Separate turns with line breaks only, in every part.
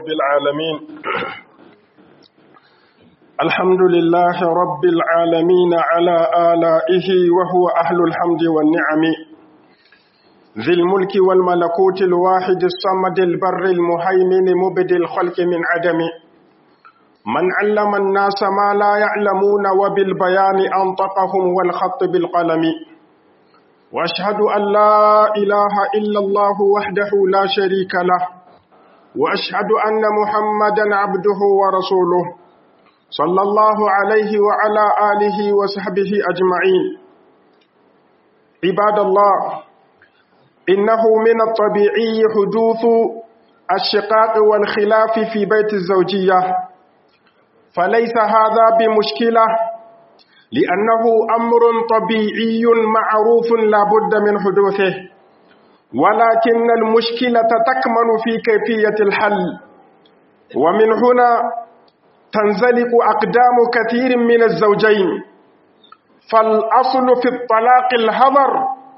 رب العالمين الحمد لله رب العالمين على آلائه وهو أهل الحمد والنعم ذي الملك والملكوت الواحد الصمد البر المهيمن مبدي الخلق من عدم من علم الناس ما لا يعلمون وبالبيان أنطقهم والخط بالقلم واشهد ان لا اله الا الله وحده لا شريك له واشهد ان محمدا عبده ورسوله صلى الله عليه وعلى اله وصحبه اجمعين عباد الله انه من الطبيعي حدوث الشقاق والخلاف في بيت الزوجيه فليس هذا بمشكله لأنه أمر طبيعي معروف لا بد من حدوثه ولكن المشكلة تكمن في كيفية الحل ومن هنا تنزلق أقدام كثير من الزوجين فالأصل في الطلاق الهضر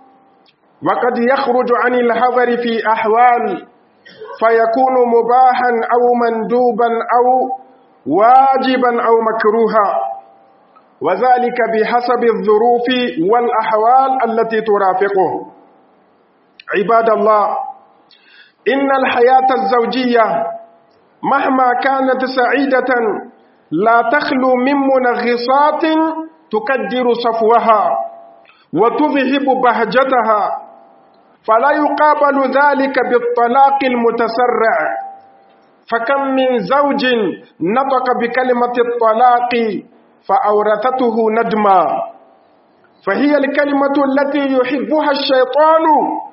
وقد يخرج عن الهضر في أحوال فيكون مباحا أو مندوبا أو واجبا أو مكروها وذلك بحسب الظروف والأحوال التي ترافقه عباد الله إن الحياة الزوجية مهما كانت سعيدة لا تخلو من منغصات تكدر صفوها وتذهب بهجتها فلا يقابل ذلك بالطلاق المتسرع فكم من زوج نطق بكلمة الطلاق فأورثته ندما فهي الكلمة التي يحبها الشيطان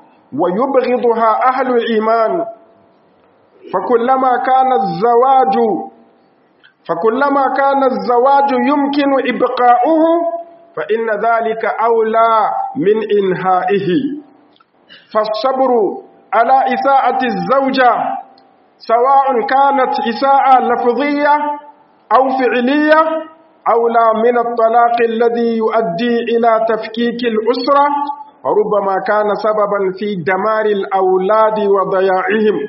ويبغضها أهل الإيمان فكلما كان الزواج فكلما كان الزواج يمكن إبقاؤه فإن ذلك أولى من إنهائه فالصبر على إساءة الزوجة سواء كانت إساءة لفظية أو فعلية أولى من الطلاق الذي يؤدي إلى تفكيك الأسرة وربما كان سببا في دمار الأولاد وضياعهم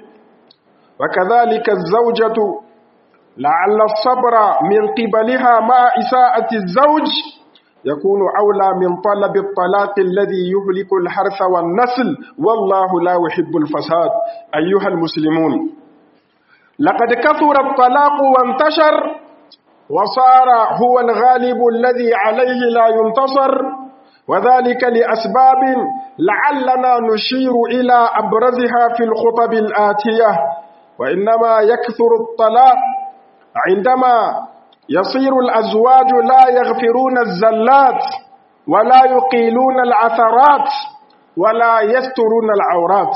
وكذلك الزوجة لعل الصبر من قبلها مع إساءة الزوج يكون أولى من طلب الطلاق الذي يهلك الحرث والنسل والله لا يحب الفساد أيها المسلمون لقد كثر الطلاق وانتشر وصار هو الغالب الذي عليه لا ينتصر وذلك لأسباب لعلنا نشير إلى أبرزها في الخطب الآتية وإنما يكثر الطلاق عندما يصير الأزواج لا يغفرون الزلات ولا يقيلون العثرات ولا يسترون العورات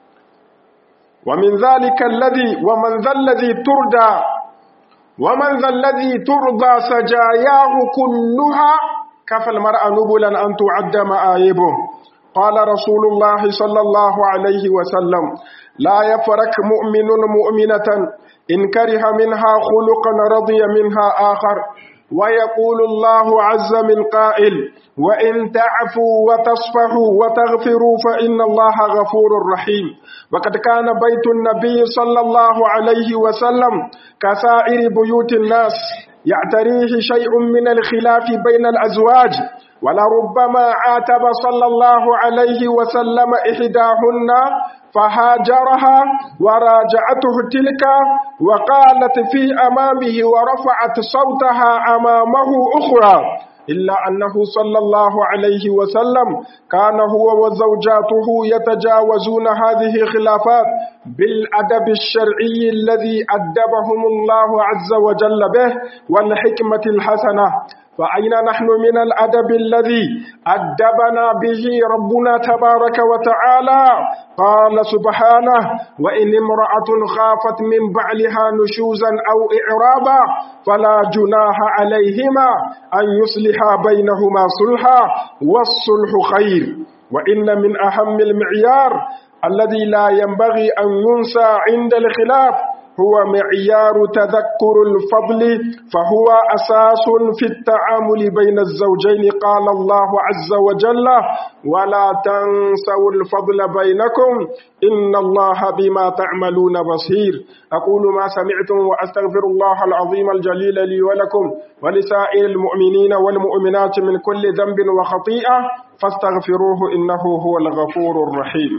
ومن ذلك الذي ومن ذا الذي تردى ومن ذا الذي ترضى سجاياه كلها كفى المرأة نبلا أن تعد مآيبه قال رسول الله صلى الله عليه وسلم لا يفرك مؤمن مؤمنة إن كره منها خلقا رضي منها آخر ويقول الله عز من قائل وإن تعفوا وتصفحوا وتغفروا فإن الله غفور رحيم وقد كان بيت النبي صلى الله عليه وسلم كسائر بيوت الناس يعتريه شيء من الخلاف بين الأزواج ولربما عاتب صلى الله عليه وسلم إحداهن فهاجرها وراجعته تلك وقالت في أمامه ورفعت صوتها أمامه أخرى إلا أنه صلى الله عليه وسلم كان هو وزوجاته يتجاوزون هذه الخلافات بالأدب الشرعي الذي أدبهم الله عز وجل به والحكمة الحسنة فأين نحن من الأدب الذي أدبنا به ربنا تبارك وتعالى قال سبحانه وإن امرأة خافت من بعلها نشوزا أو إعراضا فلا جناح عليهما أن يصلحا بينهما صلحا والصلح خير وإن من أهم المعيار الذي لا ينبغي أن ينسى عند الخلاف هو معيار تذكر الفضل فهو أساس في التعامل بين الزوجين قال الله عز وجل ولا تنسوا الفضل بينكم إن الله بما تعملون بصير أقول ما سمعتم وأستغفر الله العظيم الجليل لي ولكم ولسائر المؤمنين والمؤمنات من كل ذنب وخطيئة فاستغفروه إنه هو الغفور الرحيم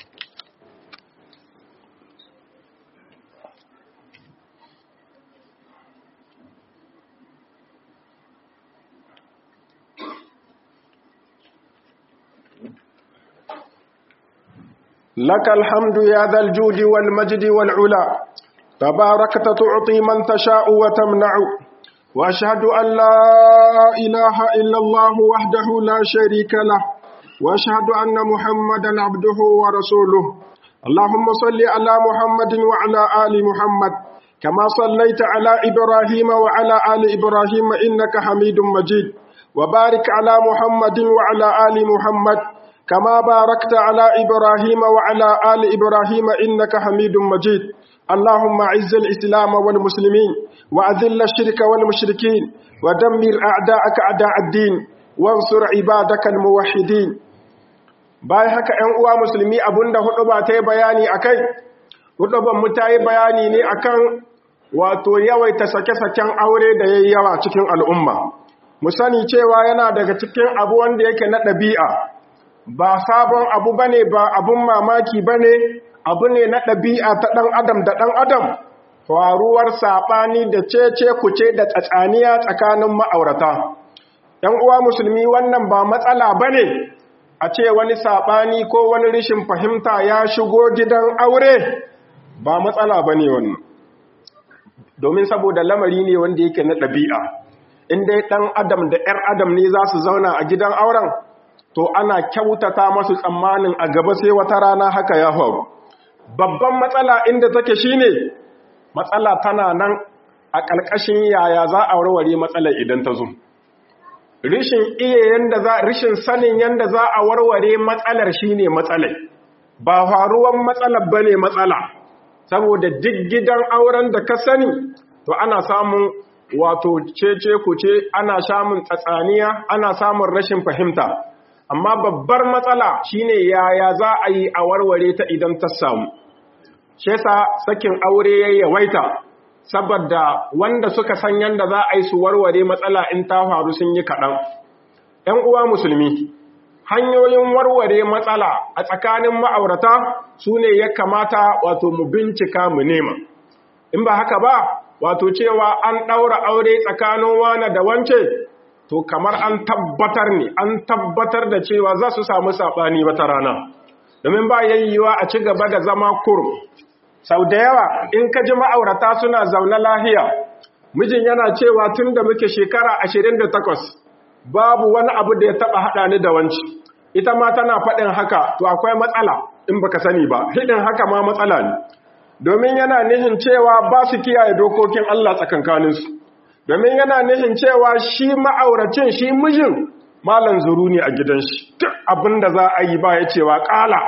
لك الحمد يا ذا الجود والمجد والعلا تباركت تعطي من تشاء وتمنع وأشهد أن لا إله إلا الله وحده لا شريك له وأشهد أن محمدا عبده ورسوله اللهم صل على محمد وعلى آل محمد كما صليت على إبراهيم وعلى آل إبراهيم إنك حميد مجيد وبارك على محمد وعلى آل محمد كما باركت على إبراهيم وعلى آل إبراهيم إنك حميد مجيد اللهم أعز الإسلام والمسلمين وأذل الشرك والمشركين ودمر أعداءك أعداء الدين وانصر عبادك الموحدين bayan haka ‘yan uwa musulmi abinda hudu ba ta yi bayani a kai hudu ban mu ta yi bayani ne akan wato yawaita sake-saken aure da ya yi yawa cikin al'umma mu sani cewa yana daga cikin abu wanda yake na ɗabi'a ba sabon abu bane ba abun mamaki bane abu ne na ɗabi'a ta ɗan adam da ɗan adam faruwar saɓani da cece kuce da tsatsaniya tsakanin ma'aurata ‘yan uwa musulmi wannan ba matsala bane a ce wani saɓani ko wani rishin fahimta ya shigo gidan aure ba matsala bane wannan domin saboda lamari ne wanda yake na ɗabi'a in dai ɗan adam da ‘yar adam ne za su zauna a gidan auren to ana kyautata masu tsammanin a gaba sai wata rana haka ya faru babban matsala inda take shine matsala tana nan a ƙarƙashin yaya za a warware matsalar idan ta zo rishin iya yanda za rishin sanin yanda za a warware matsalar shine matsalar ba faruwan matsalar bane matsala saboda duk gidan auren da ka sani to ana samun wato cece kuce ana samun tsatsaniya ana samun rashin fahimta amma babbar matsala shine yaya za a yi a warware ta idan ta samu shi yasa sakin aure ya yawaita saboda wanda suka san yanda za a yi su warware matsala in ta faru sun yi kaɗan ‘yan uwa musulmi hanyoyin warware matsala a tsakanin ma'aurata su ne ya kamata wato mu bincika mu nema in ba haka ba wato cewa an ɗaura aure tsakanin wane da wance to kamar an tabbatar ne an tabbatar da cewa za su samu saɓani wata rana domin ba yayyiwa a ci gaba da zama kurum sau da yawa in ka ji ma'aurata suna zaune lahiya mijin yana cewa tun da muke shekara ashirin da takwas babu wani abu da ya taɓa haɗa ni da wanci ita ma tana faɗin haka to akwai matsala in baka sani ba hidin haka ma matsala ne domin yana nihin cewa ba su kiyaye dokokin Allah tsakankaninsu domin yana nihin cewa shi ma'auracin shi mijin malan zuru ne a gidan shi duk abinda za a yi ba ya cewa ƙala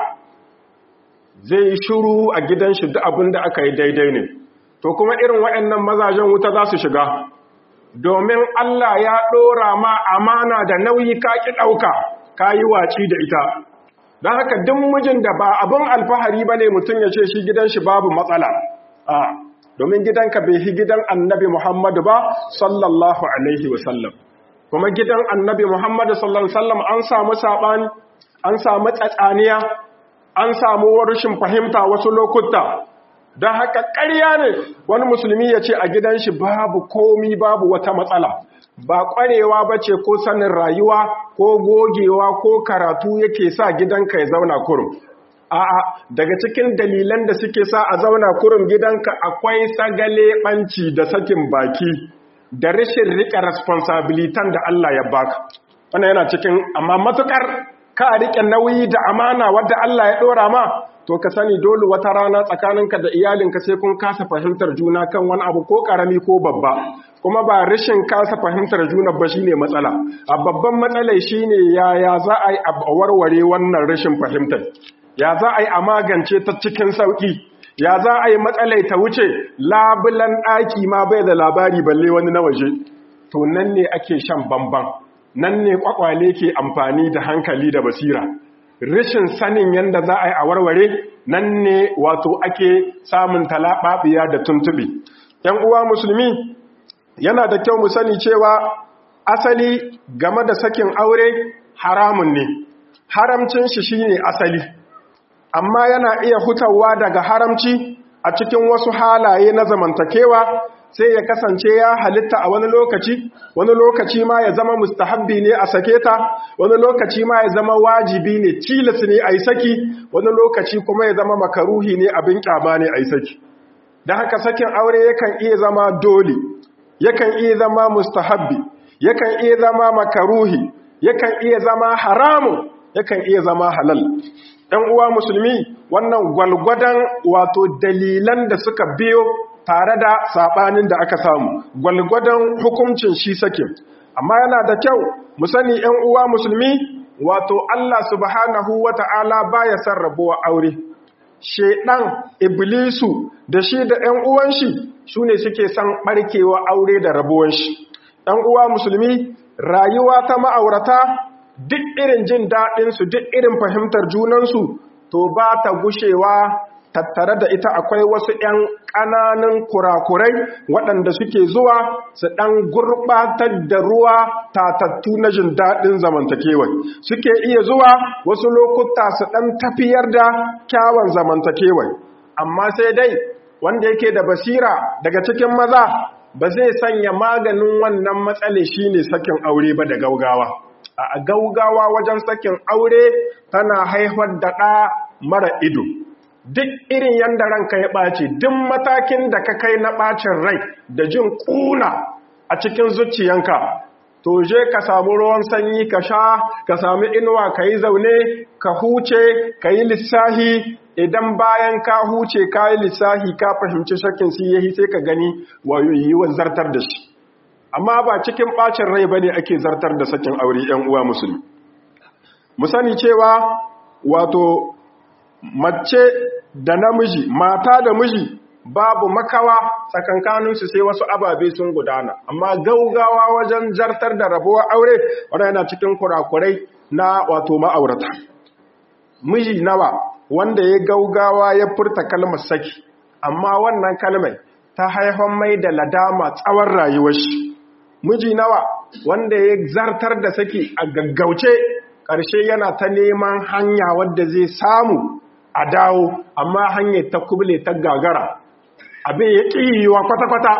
zai shuru a gidan shi duk abinda aka yi daidai ne to kuma irin waɗannan mazajen wuta za su shiga domin Allah ya ɗora ma amana da nauyi ka ƙi ɗauka ka yi waci da ita don haka duk mijin da ba abin alfahari ba ne mutum ya ce shi gidan shi babu matsala a domin gidanka bai hi gidan annabi Muhammadu ba sallallahu alaihi wasallam kuma gidan annabi Muhammadu sallallahu alaihi wasallam an samu saɓani an samu tsatsaniya an samu rashin fahimta wasu lokuta don haka ƙarya ne wani musulmi ya ce a gidan shi babu komi babu wata matsala ba ƙwarewa ba ce ko sanin rayuwa ko gogewa ko karatu yake sa gidanka ya zauna kurum a'a daga cikin dalilan da suke sa a zauna kurum gidanka akwai sagale ɓanci da sakin baki da rashin riƙe responsabilitan da Allah ya baka wannan yana cikin amma matukar ka riƙe nauyi da amana wadda Allah ya ɗora ma to ka sani dole wata rana tsakaninka da iyalinka sai kun kasa fahimtar juna kan wani abu ko karami ko babba kuma ba rashin kasa fahimtar juna ba shine matsala a babban matsalai shine yaya za a yi a warware wannan rashin fahimtar ya za a yi a magance ta cikin sauki ya za a yi matsalai ta wuce labulan ɗaki ma bai da labari balle wani na waje to nan ne ake shan bamban nan ne kwakwale ke amfani da hankali da basira rashin sanin yadda za a yi a warware nan ne wato ake samun talaɓaɓiya da tuntuɓe ‘yan uwa musulmi yana da kyau mu sani cewa asali game da sakin aure haramun ne haramcin shi shine asali amma yana iya hutawa daga haramci a cikin wasu halaye na zamantakewa sai ya kasance ya halitta a wani lokaci wani lokaci ma ya zama mustahabbi ne a sake ta wani lokaci ma ya zama wajibi ne tilas ne a yi saki wani lokaci kuma ya zama makaruhi ne abin kyama ne a yi saki da haka sakin aure yakan iya zama dole yakan iya zama mustahabbi yakan iya zama makaruhi yakan iya zama haramun yakan iya zama halal ɗan uwa musulmi wannan gwalgwadon wato dalilan da suka biyo tare da saɓanin da aka samu gwalgwadon hukuncin shi sakin amma yana da kyau mu sani ‘yan uwa musulmi wato Allah subhanahu wa ta'ala ba ya san rabuwa aure shedan iblisu da shi da ‘yan uwan shi su ne suke san ɓarkewa aure da rabuwan shi ‘yan uwa musulmi rayuwa ta ma'aurata duk irin jin daɗinsu duk irin fahimtar junansu to ba ta gushewa tattare da ita akwai wasu ‘yan ƙananan kurakurai waɗanda suke zuwa su ɗan gurɓatar da ruwa tatattu na jin daɗin zamantakewai suke iya zuwa wasu lokuta su ɗan tafiyar da kyawun zamantakewai amma sai dai wanda yake da basira daga cikin maza ba zai sanya maganin wannan matsale shine sakin aure ba da gaugawa a gaugawa wajen sakin aure tana haifar da ɗa mara ido duk irin yadda ranka ya ɓace duk matakin da ka kai na ɓacin rai da jin ƙuna a cikin zuciyanka to je ka samu ruwan sanyi ka sha ka sami inuwa ka yi zaune ka huce ka yi lissahi idan bayan ka huce ka yi lissahi ka fahimci shakin siyahi sai ka gani yiwuwar zartar da shi amma ba cikin ɓacin rai ba ne ake zartar da sakin aure 'yan uwa musulmi mu sani cewa wato mace da namiji mata da miji babu makawa tsakankaninsu sai wasu ababe sun gudana amma gaugawa wajen zartar da rabuwar aure wadda yana cikin kurakurai na wato ma'aurata miji nawa wanda ya gaugawa ya furta kalmar saki amma wannan kalmar ta haifan mai da ladama tsawon rayuwar shi miji nawa wanda ya zartar da saki a gaggauce ƙarshe yana ta neman hanya wadda zai samu a dawo amma hanyar ta kuble ta gagara abin ya ƙiyuwa kwata-kwata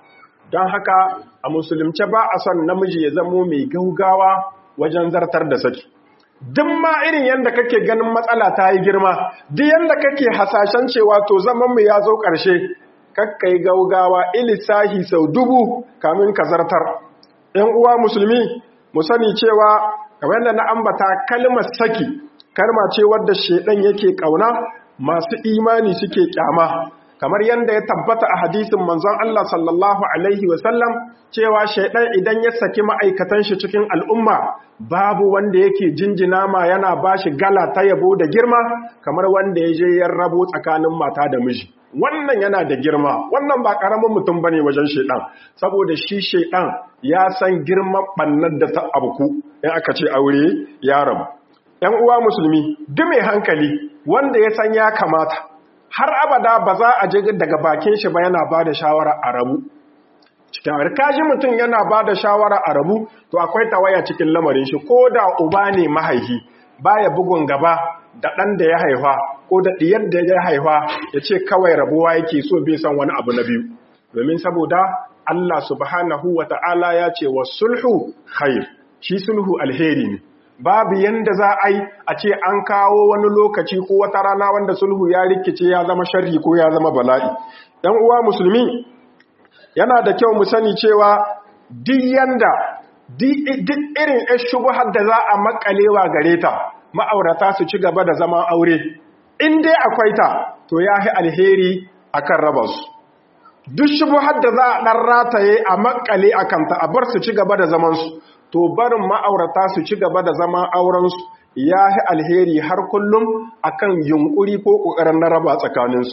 don haka a musulunce ba a son namiji ya zamo mai gaugawa wajen zartar da saki duk ma irin yadda kake ganin matsala ta yi girma duk yadda kake hasashen cewa to zamanmu ya zo ƙarshe kakkai gaugawa ilisahi sau dubu kamin ka zartar ‘yan uwa musulmi mu sani cewa kamar yadda na ambata kalmar saki kalma ce wadda shedan yake kauna masu imani suke kyama kamar yadda ya tabbata a hadisin manzon Allah sallallahu alaihi wasallam cewa shedan idan ya saki ma'aikatan shi cikin al'umma babu wanda yake jinjina ma yana bashi gala ta yabo da girma kamar wanda ya je ya rabo tsakanin mata da miji wannan yana da girma wannan ba karamin mutum bane wajen shedan saboda shi shedan ya san girman bannar da ta abuku in aka ce aure ya rabu ‘yan uwa musulmi duk mai hankali wanda ya san ya kamata har abada ba za a je daga bakin shi ba yana ba da shawara a rabu cikin harkaji mutum yana ba da shawara a rabu to akwai tawaya cikin lamarin shi ko da uba ne mahaihi baya bugun gaba da ɗan da ya haifa ko da ɗiyar da ya haifa ya ce kawai rabuwa yake so bai san wani abu na biyu domin saboda Allah subhanahu wa ta'ala ya ce wa sulhu khair shi sulhu alheri ne babu yanda za a yi a ce an kawo wani lokaci ko wata rana wanda sulhu ya rikice ya zama sharri ko ya zama bala'i ɗan uwa musulmi yana da kyau mu sani cewa duk yanda duk irin ɗan shubuhar da za a makalewa gare ta ma'aurata su ci gaba da zama aure in dai akwai ta to ya yi alheri akan raba su duk shubuhar da za a ɗan rataye a makale a kanta a bar su ci gaba da zamansu to barin ma'aurata su ci gaba da zama aurensu ya yi alheri har kullum akan yunkuri ko ƙoƙarin na raba tsakaninsu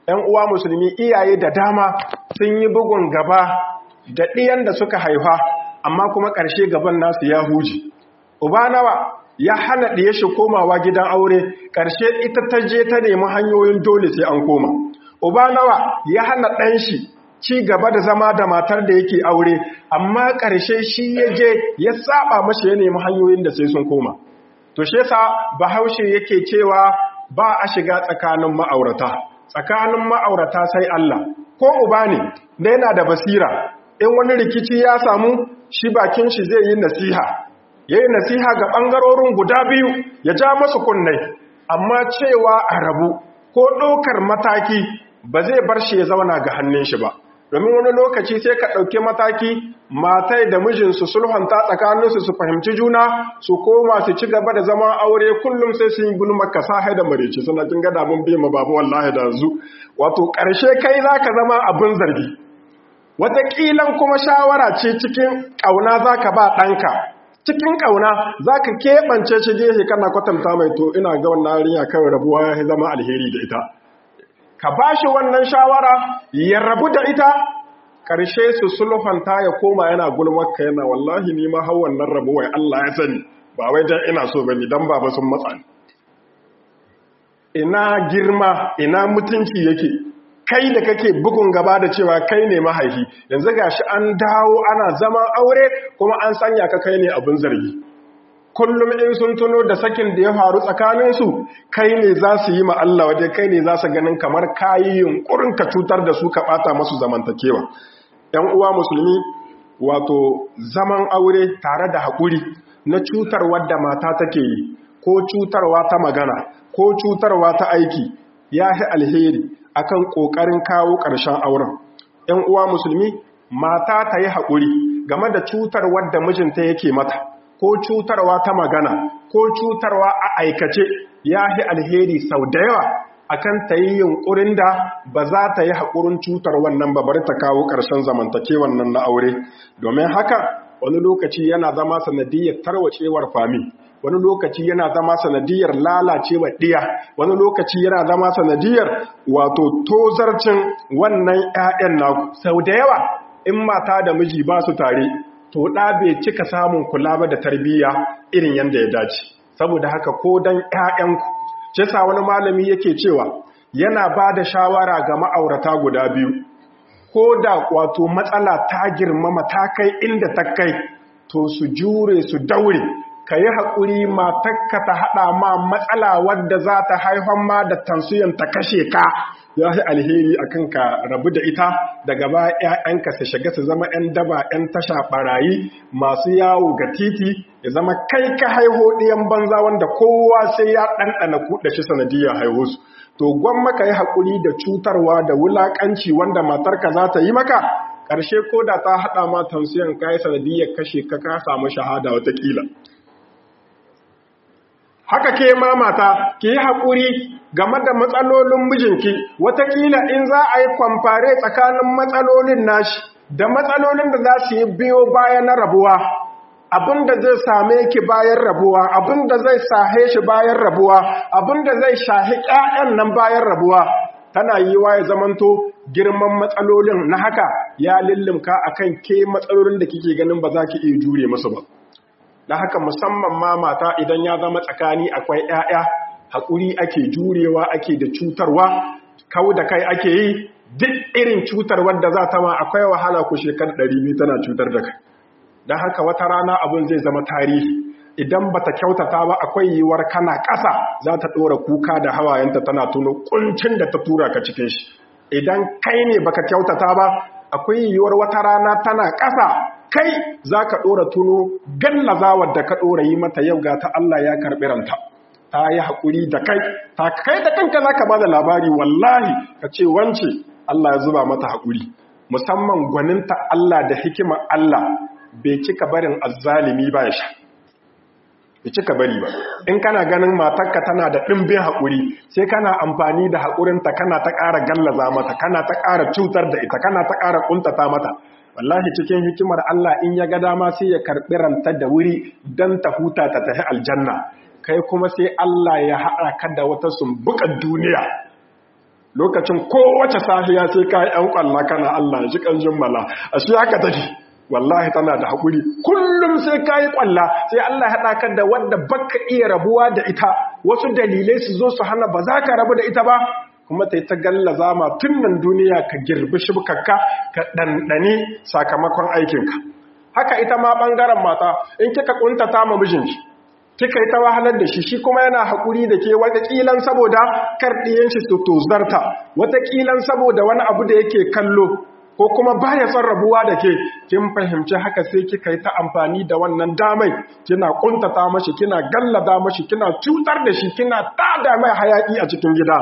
‘yan uwa musulmi iyaye da dama sun yi bugun gaba da ɗiyan da suka haifa amma kuma ƙarshe gaban nasu ya huji uba nawa ya hana ɗiye shi komawa gidan aure ƙarshe ita ta je ta nemi hanyoyin dole sai an koma uba nawa ya hana ɗan shi ci gaba da zama da matar da yake aure amma ƙarshe shi ya je ya saba mashi ya nemi hanyoyin da sai sun koma to shi yasa bahaushe yake cewa ba a shiga tsakanin ma'aurata tsakanin ma'aurata sai Allah ko uba ne da yana da basira in wani rikici ya samu shi bakin shi zai yi nasiha ya yi nasiha ga ɓangarorin guda biyu ya ja masu kunnai amma cewa a rabu ko ɗaukar mataki ba zai bar shi ya zauna ga hannun shi ba domin wani lokaci sai ka ɗauki mataki matai da mijinsu sulhanta tsakaninsu su fahimci juna su koma su ci gaba da zaman aure kullum sai sun yi gulma ka sa da marici suna kin gada mun biya ma babu wallahi da zu wato ƙarshe kai za ka zama abin zargi wataƙilan kuma shawara ce cikin ƙauna za ka ba ɗanka cikin ƙauna za ka keɓance shi gehe kana kwatanta mai to ina ga wannan yarinya kawai rabuwa ya zama alheri da ita ka ba shi wannan shawara ya rabu da ita ƙarshe su sulhanta ya koma yana gulmarka yana wallahi ni ma hau wannan rabuwa Allah ya sani ba wai dan ina so bane dan baba sun matsa ina girma ina mutunci yake kai da kake bugun gaba da cewa kai ne mahaifi yanzu gashi an dawo ana zaman aure kuma an sanya ka kai ne abin zargi kullum in sun tuno da sakin da ya faru tsakaninsu kai ne za su yi ma Allah waje kai ne za su ganin kamar kayi yunkurin ka cutar da su ka bata masu zamantakewa ‘yan uwa musulmi wato zaman aure tare da haƙuri na cutarwa da mata take yi ko cutarwa ta magana ko cutarwa ta aiki ya fi alheri akan ƙoƙarin kawo ƙarshen auren ‘yan uwa musulmi mata ta yi haƙuri game da cutarwar da mijinta yake mata ko cutarwa ta magana ko cutarwa a aikace ya fi alheri sau da yawa akan ta yi yunkurin da ba za ta yi haƙurin cutar wannan babar ta kawo ƙarshen zamantakewan nan na aure domin haka wani lokaci yana zama sanadiyar tarwacewar fami wani lokaci yana zama sanadiyar lalacewar ɗiya wani lokaci yana zama sanadiyar wato tozarcin wannan 'ya'yan naku sau da yawa in mata da miji ba su tare to ɗa bai cika samun kula ba da tarbiyya irin yadda ya dace saboda haka ko don 'ya'yanku ce sa wani malami yake cewa yana ba da shawara ga ma'aurata guda biyu ko da wato matsala ta girmama ta kai inda ta kai to su jure su daure ka yi haƙuri matakka ta haɗa ma matsala wadda za ta haifan ma da tansiyon ta kashe ka ya fi alheri a kan ka rabu da ita daga ba ‘ya'yanka su shiga su zama ‘yan daba ‘yan tasha ɓarayi masu yawo ga titi ya zama kai ka haiho ɗiyan banza wanda kowa sai ya ɗanɗana kuɗa shi sanadiyar haihu su to gwan maka yi haƙuri da cutarwa da wulaƙanci wanda matarka za ta yi maka ƙarshe ko da ta haɗa ma tansiyon ka yi sanadiyar kashe ka ka samu shahada watakila haka ke ma mata ki yi haƙuri game da matsalolin mijinki watakila in za a yi kwamfare tsakanin matsalolin nashi da matsalolin da za su yi biyo baya na rabuwa abin da zai same ki bayan rabuwa abin da zai sahe shi bayan rabuwa abin da zai shahi ƴaƴan nan bayan rabuwa tana yi wa ya zamanto girman matsalolin na haka ya lullumka akan ke matsalolin da kike ganin ba za ki iya jure musu ba da haka musamman ma mata idan ya zama tsakani akwai ƴaƴa haƙuri ake jurewa ake da cutarwa kau da kai ake yi duk irin cutarwar da za ta ma akwai wahala ku shekar ɗari biyu tana cutar da kai don haka wata rana abin zai zama tarihi idan ba ta kyautata ba akwai yiwuwar kana ƙasa za ta ɗora kuka da hawayenta tana tuno ƙuncin da ta tura ka cikin shi idan kai ne baka kyautata ba akwai yiwuwar wata rana tana ƙasa kai za ka ɗora tuno gallazawar da ka ɗora yi mata yau ga ta Allah ya karɓi ranta ta yi haƙuri da kai ta kai da kanka za ka ba da labari wallahi ka ce wance Allah ya zuba mata haƙuri musamman gwaninta Allah da hikimar Allah bai cika barin azzalimi ba ya sha bai cika bari ba in kana ganin matarka tana da ɗimbin haƙuri sai kana amfani da haƙurinta kana ta ƙara gallaza mata kana ta ƙara cutar da ita kana ta ƙara ƙuntata mata wallahi cikin hikimar Allah in ya ga dama sai ya karɓi ranta da wuri don ta huta ta tafi aljanna kai kuma sai Allah ya haɗa ka da wata sumbukan duniya lokacin kowace safiya sai ka yi ‘yan ƙwalla kana Allah ya ji ƙanjin mala a shi haka take wallahi tana da haƙuri kullum sai ka yi ƙwalla sai Allah haɗa ka da wadda baka iya rabuwa da ita wasu dalilai su zo su hana ba za ka rabu da ita ba kuma ta yi ta gallaza ma tun nan duniya ka girbi shibkakka ka ɗanɗani sakamakon aikinka haka ita ma ɓangaren mata in kika ƙuntata ma mijinki kika yi ta wahalar da shi shi kuma yana haƙuri da ke wataƙilan saboda karɗiyan shi su tozarta wataƙilan saboda wani abu da yake kallo ko kuma baya son rabuwa da ke kin fahimci haka sai kika yi ta amfani da wannan damai kina ƙuntata mashi kina gallada mashi kina cutar da shi kina tada mai hayaƙi a cikin gida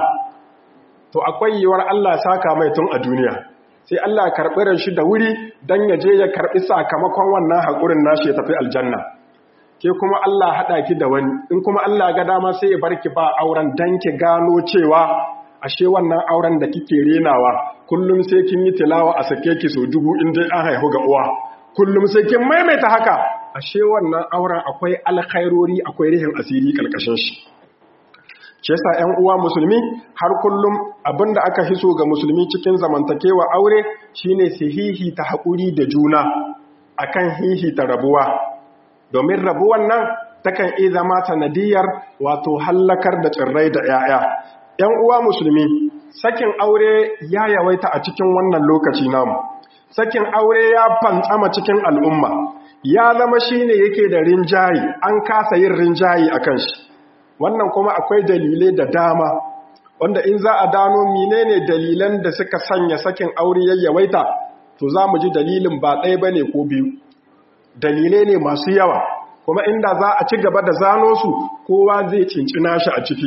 to akwai yiwuwar Allah saka mai tun a duniya sai Allah karɓi ran shi da wuri don ya je ya karɓi sakamakon wannan haƙurin nashi ya tafi aljanna ke kuma Allah haɗa ki da wani in kuma Allah ga dama sai ya barki ba auren dan ki gano cewa ashe wannan auren da kike renawa kullum sai kin yi tilawa a sake ki so dubu in dai an haihu ga uwa kullum sai kin maimaita haka ashe wannan auren akwai alkhairori akwai rihin asiri kalkashin shi shi yasa ƴan uwa musulmi har kullum abinda aka hiso ga musulmi cikin zamantakewa aure shine sihihi ta haƙuri da juna akan hihi ta rabuwa domin rabuwan nan takan iya zama sanadiyar wato hallakar da tsirrai da 'ya'ya. ‘Yan uwa musulmi, sakin aure ya yawaita a cikin wannan lokaci namu, sakin aure ya fantsama cikin al'umma, ya zama shi ne yake da rinjayi, an kasa yin rinjayi a kan shi. Wannan kuma akwai dalilai da dama, wanda in za a dano menene dalilan da suka sanya sakin aure ya yawaita, to za mu ji dalilin ba ɗaya ba ne ko biyu. dalilai ne masu yawa kuma inda za a ci gaba da zano su kowa zai cincina shi a ciki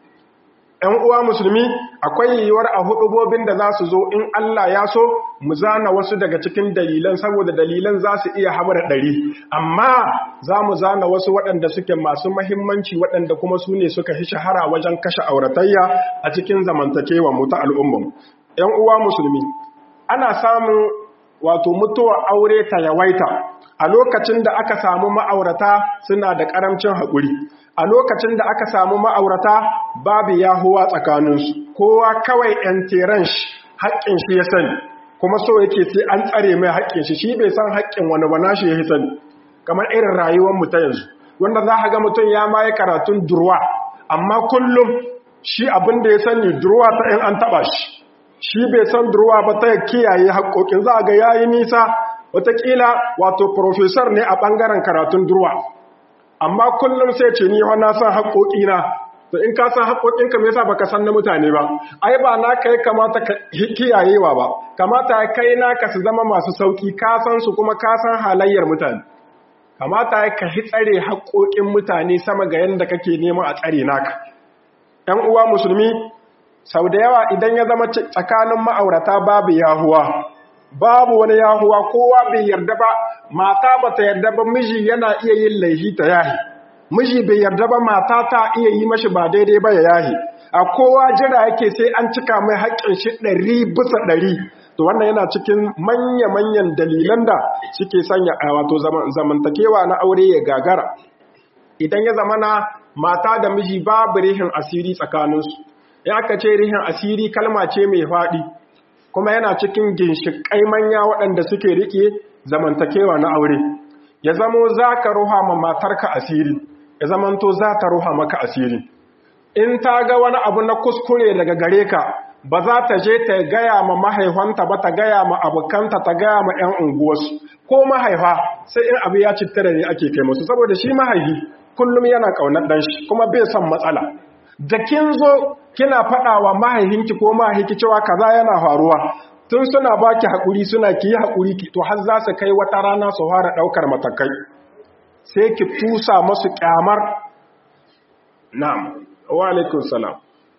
‘yan uwa musulmi akwai yiwuwar a hudubobin da za su zo in Allah ya so mu zana wasu daga cikin dalilan saboda dalilan za su iya hamar ɗari amma za mu zana wasu waɗanda suke masu mahimmanci waɗanda kuma su ne suka fi shahara wajen kashe auratayya a cikin zamantakewa mu ta al'umman ‘yan uwa musulmi ana samun wato mutuwar aure ta yawaita a lokacin da aka samu ma'aurata suna da ƙaramcin haƙuri a lokacin da aka samu ma'aurata babu yahuwa tsakaninsu kowa kawai ‘yan teran shi haƙƙin shi ya sani kuma so yake sai an tsare mai haƙƙin shi shi bai san haƙƙin wani ba shi ya sani kamar irin rayuwar mu ta yanzu wanda za ga mutum ya ma yi karatun durwa amma kullum shi abin da ya sani durwa ta ‘yan an taɓa shi shi bai san durwa ba ta kiyaye haƙƙoƙin za ga yayi nisa wataƙila wato profesor ne a ɓangaren karatun durwa amma kullum sai ce ni na san haƙoƙina to in ka san haƙoƙinka me yasa baka san na mutane ba ai ba na kai kamata ka kiyayewa ba kamata kai naka su zama masu sauki ka san su kuma ka san halayyar mutane kamata ka hi tsare haƙoƙin mutane sama ga yanda kake neman a tsare naka ɗan uwa musulmi sau da yawa idan ya zama tsakanin ma'aurata babu yahuwa babu wani yahuwa kowa bai yarda ba mata ba ta yarda ba miji yana iya yin laifi ta yahi miji bai yarda ba mata ta iya yi mashi ba daidai ba ya yahi a kowa jira yake sai an cika mai haƙƙin shi ɗari bisa ɗari to wannan yana cikin manya-manyan dalilan da suke sanya a wato zamantakewa na aure ya gagara idan ya zamana mata da miji babu rihin asiri tsakaninsu ya aka ce rihin asiri kalma ce mai faɗi kuma yana cikin ginshiƙai manya waɗanda suke riƙe zamantakewa na aure ya zamo za ka ruha ma matarka asiri ya zamanto za ta ruha maka asiri in ta ga wani abu na kuskure daga gare ka ba za ta je ta gaya ma mahaifanta ba ta gaya ma abokanta ta gaya ma 'yan unguwarsu ko mahaifa sai in abu ya cittare ne ake kai musu saboda shi mahaifi kullum yana ƙaunar ɗan shi kuma bai son matsala da kin zo kina faɗa wa mahaihinki ko mahaihinki cewa kaza yana faruwa tun suna baki haƙuri suna ki yi haƙuri ki to har za su kai wata rana su fara ɗaukar matakai sai ki tusa masu ƙyamar na'am wa alaikun salam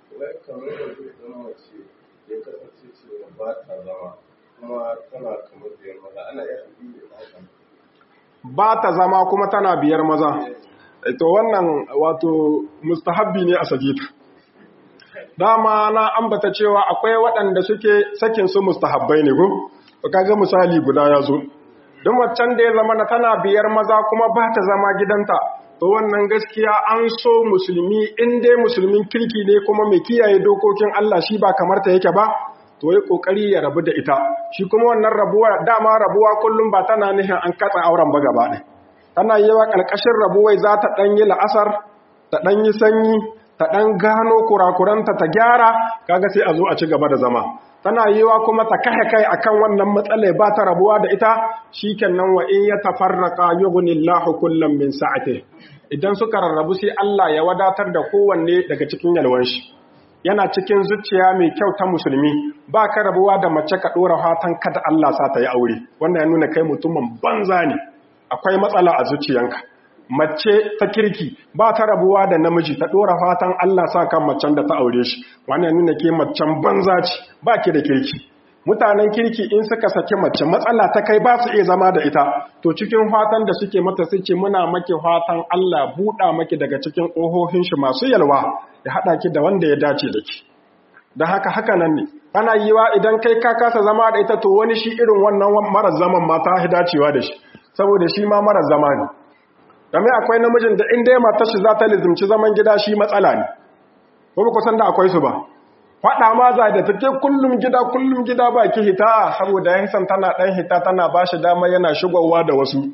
ba ta zama kuma tana biyar maza to wannan wato mustahabbi ne a sagita dama na ambata cewa akwai waɗanda suke sakin su mustahabbai ne ko kaga misali guda ya zo don waccan da ya zama na tana biyar maza kuma ba ta zama gidanta to wannan gaskiya an so musulmi in dai musulmin kirki ne kuma mai kiyaye dokokin Allah shi ba kamar ta yake ba to yi kokari ya rabu da ita shi kuma wannan rabuwa dama rabuwa kullum ba tana nihin an katsa auren ba gaba ɗaya tana yi wa ƙarƙashin rabuwai za ta ɗan yi la'asar ta ɗan yi sanyi ta ɗan gano kurakuranta ta gyara kaga sai a zo a ci gaba da zama tana yi wa kuma ta kahe kai akan wannan matsala ba ta rabuwa da ita shikenan wa in ya tafarraqa yughnillahu kullam min sa'ati idan suka rarrabu sai Allah ya wadatar da kowanne daga cikin yalwan shi yana cikin zuciya mai kyau ta musulmi ba ka rabuwa da mace ka dora fatan kada Allah sa ta yi aure wannan ya nuna kai mutumin banza ne akwai matsala a zuciyanka mace ta kirki ba ta rabuwa da namiji ta dora fatan Allah sa kan macen da ta aure shi wannan nuna ke macen banza ce ba ki da kirki mutanen kirki in suka saki mace matsala ta kai ba su iya zama da ita to cikin fatan da suke mata su ce muna maki fatan Allah buɗa maki daga cikin ƙohohin shi masu yalwa ya haɗa ki da wanda ya dace da ki da haka haka nan ne ana yiwa idan kai ka kasa zama da ita to wani shi irin wannan marar zaman ma ta dacewa da shi saboda shi ma marar zama ne game akwai namijin da inda ya matar shi za ta lizimci zaman gida shi matsala ne ko ba san da akwai su ba faɗa ma za da take kullum gida kullum gida ba ki hita saboda ya hisan tana ɗan hita tana ba shi dama yana shigowa da wasu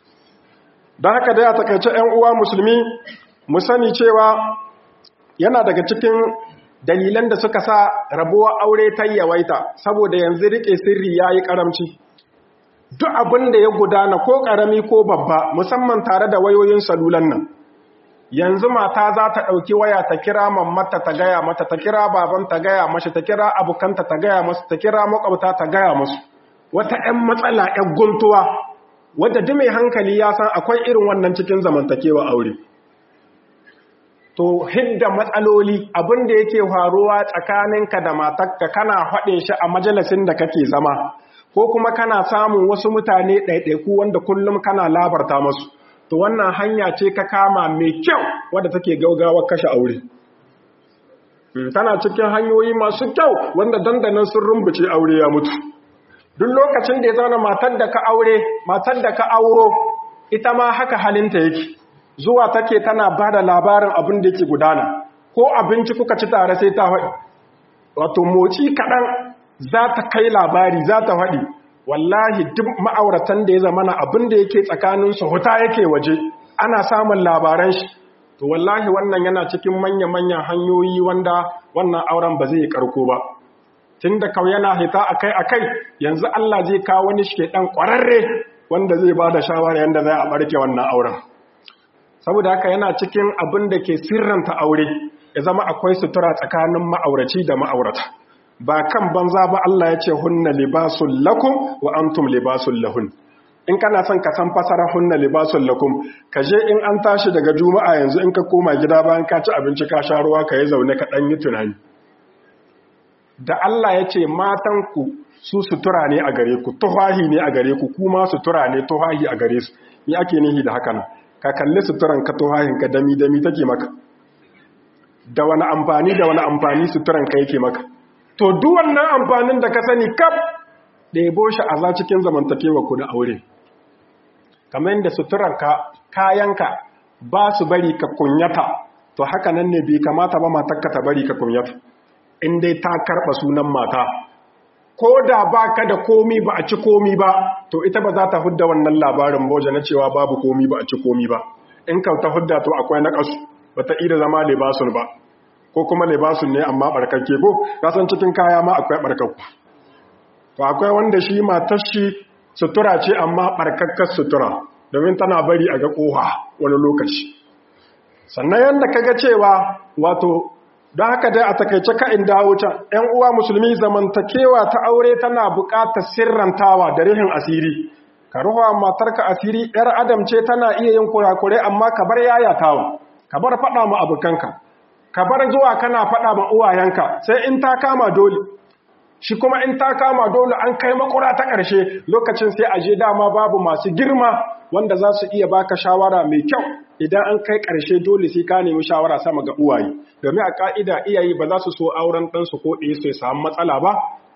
don haka dai a takaice 'yan uwa musulmi mu sani cewa yana daga cikin dalilan da suka sa rabuwa aure ta yawaita saboda yanzu riƙe sirri ya yi ƙaramci duk abin da ya gudana ko ƙarami ko babba musamman tare da wayoyin salulan nan yanzu mata za ta ɗauki waya ta kira mammata ta gaya mata ta kira baban ta gaya mashi ta kira abokanta ta gaya masu ta kira makwabta ta gaya masu wata 'yan matsala 'yan guntuwa wadda duk mai hankali ya san akwai irin wannan cikin zamantakewa aure to hidda matsaloli abin da yake faruwa tsakaninka da matarka kana haɗe shi a majalisin da kake zama ko kuma kana samun wasu mutane ɗaiɗaiku wanda kullum kana labarta masu to wannan hanya ce ka kama mai kyau wadda take gaugawa kashe aure tana cikin hanyoyi masu kyau wanda dandanan sun rumbuce aure ya mutu duk lokacin da ya zauna matar da ka aure matar da ka auro ita ma haka halinta yake zuwa take tana ba da labarin abin da yake gudana ko abinci kuka ci tare sai ta faɗi wato motsi kaɗan za ta kai labari za ta faɗi wallahi duk ma'auratan da ya zama na abin da yake tsakaninsu huta yake waje ana samun labaran shi to wallahi wannan yana cikin manya-manyan hanyoyi wanda wannan auren ba zai yi karko ba tun da kawai yana hita akai-akai yanzu Allah zai kawo wani shi ɗan ƙwararre wanda zai ba da shawara yadda zai a ɓarke wannan auren saboda haka yana cikin abin da ke sirranta aure ya zama akwai sutura tsakanin ma'auraci da ma'aurata ba kan banza ba Allah ya ce hunna libasul lakum wa antum libasul lahun in kana son ka san fasara hunna libasul lakum ka je in an tashi daga juma'a yanzu in ka koma gida bayan ka ci abinci ka sha ruwa ka yi zaune ka dan yi tunani da Allah ya ce matan ku su sutura ne a gare ku tuhahi ne a gare ku kuma sutura ne tuhahi a gare su ni ake nihi da haka nan ka kalli suturan ka tuhahin ka dami dami take maka da wani amfani da wani amfani suturan ka yake maka to duk wannan amfanin da ka sani kaf ɗebo shi a za cikin zamantakewa ku na aure kamar yadda suturarka kayanka ba su bari ka kunyata to haka nan ne bai kamata ba matarka ta bari ka kunyata in dai ta karɓa sunan mata ko da ba ka da komi ba a ci komi ba to ita ba za ta hudda wannan labarin boja na cewa babu komi ba a ci komi ba in ka ta hudda to akwai na ƙasu ba ta ida zama libasun ba ko kuma libasun ne amma barkakke ko kasan cikin kaya ma akwai barkakku to akwai wanda shi matar shi sutura ce amma barkakkar sutura domin tana bari a ga koha wani lokaci sannan yadda kaga cewa wato don haka dai a takaice ka in dawo can ‘yan uwa musulmi zamantakewa ta aure tana buƙatar sirrantawa da rihin asiri ka ruwa matarka asiri ‘yar adam ce tana iya yin kurakurai amma ka bar yayatawa ka bar faɗa ma abokanka ka bar zuwa kana faɗa ma uwayenka sai in ta kama dole shi kuma in ta kama dole an kai makura ta ƙarshe lokacin sai aje dama babu masu girma wanda za su iya baka shawara mai kyau idan an kai ƙarshe dole sai ka nemi shawara sama ga uwaye domin a ƙa'ida iyaye ba za su so auren ɗansu ko ɗaya su samu matsala ba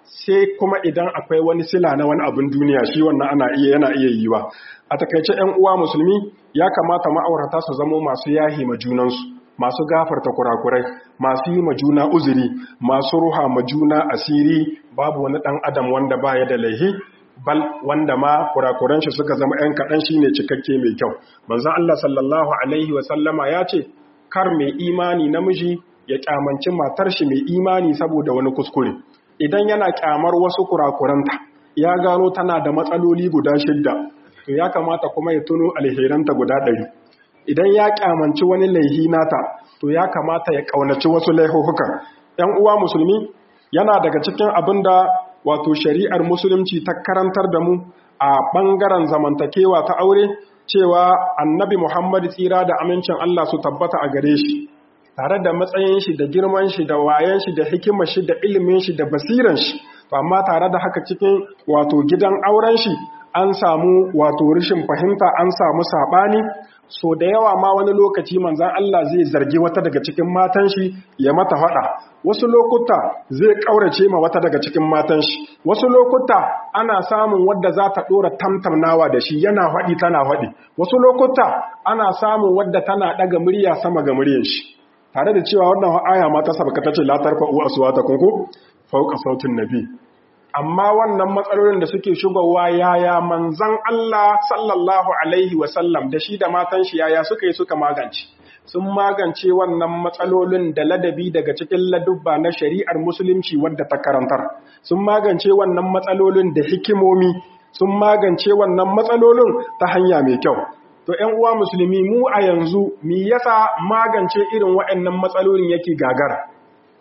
sai kuma idan akwai wani sila na wani abin duniya shi wannan ana iya yana iya yiwa a takaice 'yan uwa musulmi ya kamata ma'aurata su zamo masu yahi ma junansu masu gafarta kurakurai masu yi ma juna uzuri masu ruha ma juna asiri babu wani dan adam wanda baya da laihi bal wanda ma kurakuran shi suka zama ‘yan kaɗan shi ne cikakke mai kyau. Manzan Allah sallallahu Alaihi wasallama ya ce, kar mai imani namiji ya ƙyamanci matar shi mai imani saboda wani kuskure. Idan yana ƙyamar wasu kurakuranta, ya gano tana da matsaloli guda shidda, to ya kamata kuma ya tuno alheranta guda ɗari. Idan ya ƙyamanci wani laihi nata, to ya kamata ya ƙaunaci wasu laihuhukan. ‘Yan uwa musulmi, yana daga cikin abin da wato shari'ar musulunci ta karantar da mu a ɓangaren zamantakewa ta aure cewa annabi Muhammad tsira da amincin Allah su tabbata a gare shi tare da matsayin shi da girman shi da wayan shi da hikimar shi da ilimin shi da basiran shi amma tare da haka cikin wato gidan auren shi an samu wato rashin fahimta an samu saɓani so da yawa ma wani lokaci manzan Allah zai zargi wata daga cikin matan shi ya mata faɗa wasu lokuta zai ƙaurace ma wata daga cikin matan shi wasu lokuta ana samun wadda za ta ɗora tamtamnawa da shi yana faɗi tana faɗi wasu lokuta ana samun wadda tana ɗaga murya sama ga muryar shi tare da cewa wannan aya ma ta sabaka ta ce la tarfa'u aswatakum ku fawqa sautin nabi amma wannan matsalolin da suke shigowa yaya manzan Allah sallallahu alaihi wasallam da shi da matan shi yaya suka yi suka magance sun magance wannan matsalolin da ladabi daga cikin ladubba na shari'ar musulunci wadda ta karantar sun magance wannan matsalolin da hikimomi sun magance wannan matsalolin ta hanya mai kyau to ƴan uwa musulmi mu a yanzu me yasa magance irin waɗannan matsalolin yake gagara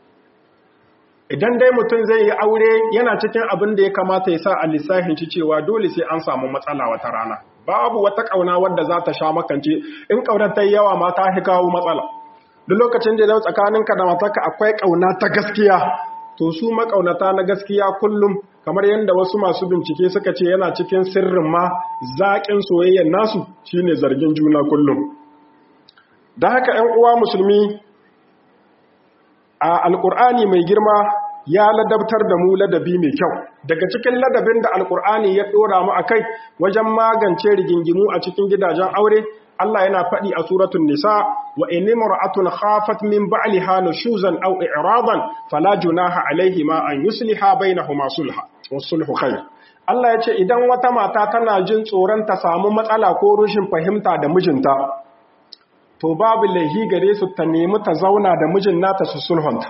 idan dai mutum zai yi aure yana cikin abin da ya kamata ya sa a lissafin ci cewa dole sai an samu matsala wata rana babu wata ƙauna wadda za ta sha makance in ƙaunar ta yi yawa ma ta fi kawo matsala duk lokacin da zai tsakaninka da matarka akwai ƙauna ta gaskiya to su maƙaunata na gaskiya kullum kamar yadda wasu masu bincike suka ce yana cikin sirrin ma zaƙin soyayyar nasu shine zargin juna kullum da haka 'yan uwa musulmi a alƙur'ani mai girma ya ladabtar da mu ladabi mai kyau daga cikin ladabin da alƙur'ani ya ɗora mu a kai wajen magance rigingimu a cikin gidajen aure Allah yana faɗi a suratun nisa wa in imra'atun khafat min ba'liha nushuzan aw i'radan fala junaha alayhima an yusliha bainahuma sulha wasulhu khair Allah ya ce idan wata mata tana jin tsoron ta samu matsala ko rushin fahimta da mijinta to babu laihi gare su ta nemi ta zauna da mijin nata su sulhunta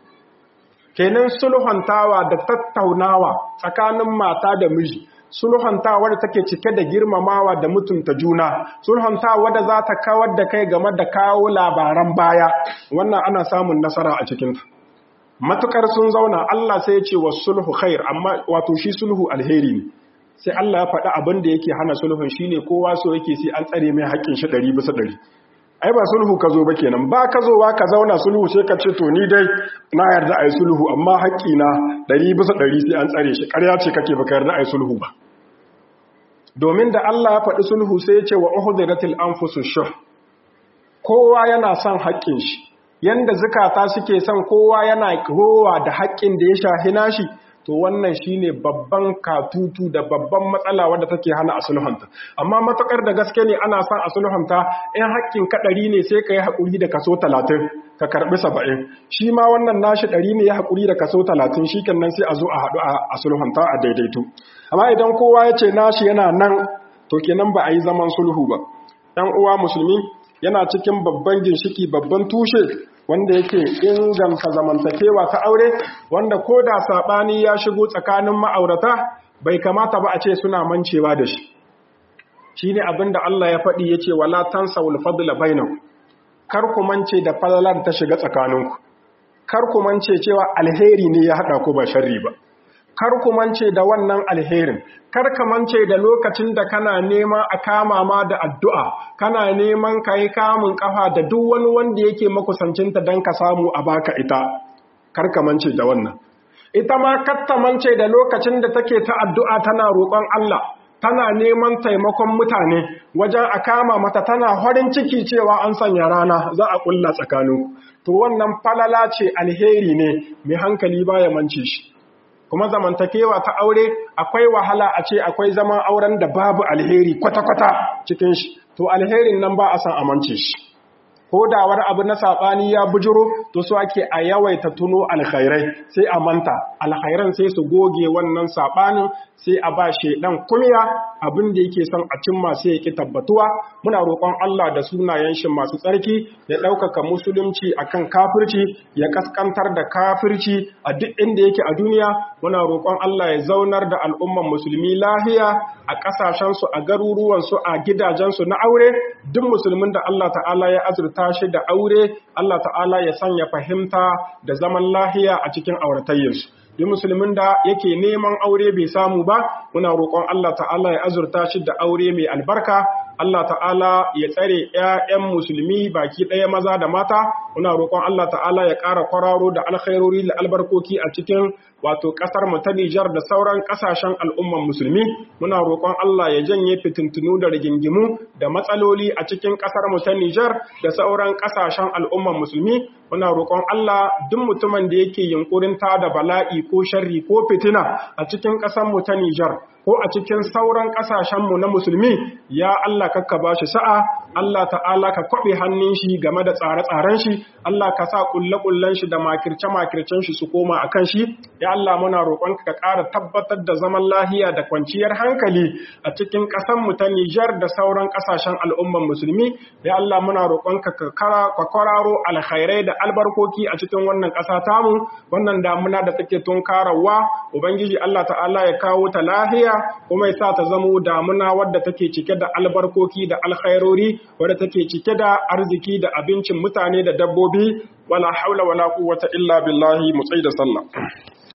kenan sulhuntawa da tattaunawa tsakanin mata da miji sulhuntawa da take cike da girmamawa da mutunta juna sulhuntawa da za ta kawar da kai game da kawo labaran baya wannan ana samun nasara a cikinta matukar sun zauna Allah sai ya ce wa sulhu khair amma wato shi sulhu alheri ne sai Allah ya faɗi abin da yake hana sulhun shine kowa so yake sai an tsare mai haƙƙin shi ɗari bisa ɗari ai ba sulhu ka zo ba kenan ba ka zo ka zauna sulhu sai ka ce to ni dai na yarda a yi sulhu amma haƙƙi na ɗari bisa ɗari sai an tsare shi ƙarya ce kake baka yarda a yi sulhu ba domin da Allah ya faɗi sulhu sai ya ce wa uhdiratil anfusu shuh kowa yana son haƙƙin shi yanda zukata suke son kowa yana rowa da haƙƙin da ya shahi nashi to wannan shine babban katutu da babban matsala wadda take hana a sulhunta amma matukar da gaske ne ana son a sulhunta in haƙƙin ka ɗari ne sai ka yi haƙuri da kaso talatin ka karɓi saba'in shi ma wannan nashi ɗari ne ya haƙuri da kaso talatin shi nan sai a zo a haɗu a sulhunta a daidaito amma idan kowa ya ce nashi yana nan to kenan ba a yi zaman sulhu ba ɗan uwa musulmi yana cikin babban ginshiki babban tushe wanda yake inganta zamantakewa ta aure wanda ko da saɓani ya shigo tsakanin ma'aurata bai kamata ba a ce suna mancewa da shi shi ne abin da Allah ya faɗi ya ce wala tansa wulfadula bainaku kar ku mance da falalar ta shiga tsakaninku kar ku mance cewa alheri ne ya haɗa ku ba sharri ba kar ku mance da wannan alherin kar ka mance da lokacin da kana nema a kama ma da addu'a kana neman ka yi kamun kafa da duk wani wanda yake makusancinta don ka samu a baka ita kar ka mance da wannan ita ma katta mance da lokacin da take ta addu'a tana roƙon Allah tana neman taimakon mutane wajen a kama mata tana farin ciki cewa an sanya rana za a ƙulla tsakanin to wannan falala ce alheri ne mai hankali baya mance shi kuma zamantakewa ta aure akwai wahala a ce akwai zaman auren da babu alheri kwata-kwata cikin shi to alherin nan ba a san amince shi ko da wani abu na saɓani ya bujiro to su ake a yawaita tuno alkhairai sai a manta alkhairan sai su goge wannan saɓanin sai a ba shaidan kunya abin da yake son a cimma sai ya ki tabbatuwa muna roƙon Allah da sunayen shi masu tsarki ya ɗaukaka musulunci akan kafirci ya kaskantar da kafirci a duk inda yake a duniya muna roƙon Allah ya zaunar da al'umman musulmi lahiya a ƙasashensu a garuruwansu a gidajensu na aure duk musulmin da Allah ta'ala ya azurta shi da aure Allah ta'ala ya sanya fahimta da zaman lahiya a cikin auratayyarsu duk musulmin da yake neman aure bai samu ba muna roƙon Allah ta'ala ya azurta shi da aure mai albarka Allah ta'ala ya tsare ‘ya'yan musulmi baki ɗaya maza da mata, muna roƙon Allah ta'ala ya ƙara kwararo da alkhairori da albarkoki a cikin wato ƙasar mu ta Nijar da sauran ƙasashen al'umman musulmi, muna roƙon Allah ya janye fitintunu da rigingimu da matsaloli a cikin ƙasar mu ta Nijar da sauran ƙasashen al'umman musulmi, muna roƙon Allah duk mutumin da yake yunkurin ta da bala'i ko sharri ko fitina a cikin ƙasar mu ta Nijar ko a cikin sauran ƙasashenmu na musulmi ya Allah kakka ba shi sa'a Allah ta'ala ka kwaɓe hannun shi game da tsare-tsaren shi Allah ka sa ƙulle-ƙullen shi da makirce-makircen shi su koma a kan shi ya Allah muna roƙon ka ƙara tabbatar da zaman lahiya da kwanciyar hankali a cikin ƙasarmu ta Nijar da sauran ƙasashen al'umman musulmi ya Allah muna roƙon ka ka kwararo alkhairai da albarkoki a cikin wannan ƙasa tamu wannan damuna da take tunkarawa ubangiji Allah ta'ala ya kawo ta lahiya kuma ya sa ta zamo damuna wadda take cike da albarkoki da alkhairori wadda take cike da arziki da abincin mutane da dabbobi wala haula wala quwwata illa billahi mu da sallah